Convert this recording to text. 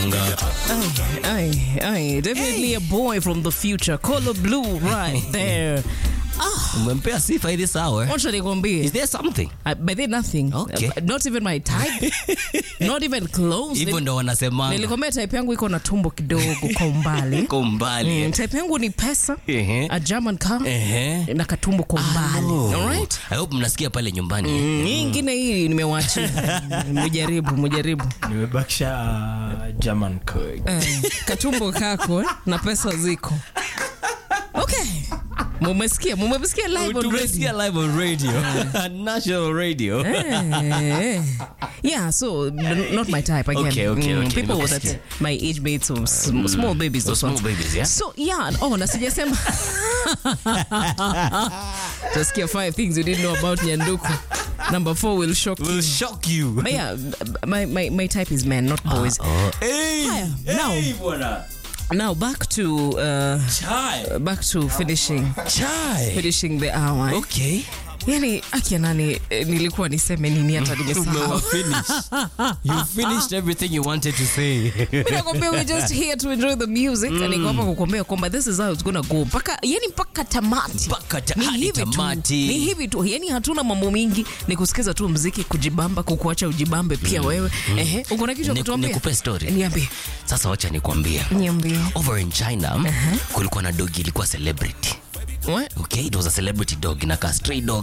Manga. Aye, aye, definitely a boy from the future. Color blue right there. Ah, Umempea sifa hili sawa. what should I nikwambie? Is there something? Uh, but then nothing. Okay. Uh, not even my type. not even close. Hivyo ndo wanasemanga. Nilikwambia type yangu iko na tumbo kidogo kwa umbali. Kwa umbali. Mm, type yangu ni pesa, Ehe. a German car, Ehe. na katumbo kwa umbali. Oh. Alright? I hope mnasikia pale nyumbani. Mm, Hii ingine hii nimewachia. Mujaribu, mujaribu. nimebakisha uh, german code. Eh, katumbo kako eh, na pesa ziko. Okay. Mumesikia, mumesikia live on radio. Tumesikia live on radio. National radio. Eh, yeah, so n- not my type again. Okay, okay, Mm, okay, People nimekusikia. that my age mates or sm- small babies. So those small ones. babies, yeah? So yeah, oh, na sijasema. Tasikia five things you didn't know about Nyanduku. Number four will shock you. Will shock you. But yeah, my, my, my type is men, not boys. Oh. Hey. Haya, now, Hey, bwana. now back to uh, Chai. back to finishing Chai. finishing the hour. Okay. Yani akia nani eh, nilikuwa niseme nini hata nimesahau. Umewa finish. You finished everything you wanted to say. Mimi nakwambia we're just here to enjoy the music mm. niko hapa kukwambia kwamba this is how it's gonna go mpaka yani mpaka tamati Mpaka ta- Ni hadi hivi tu. tamati. ni hivi tu yani hatuna mambo mingi ni kusikiza tu mziki kujibamba kukuacha ujibambe pia wewe ehe uko na kitu ya Ni- kutuambia nikupe story. niambie Sasa wacha nikwambie. niambie Over in China, kulikuwa na dogi ilikuwa celebrity. What? Okay, it was a celebrity dog. Inakaa stray dog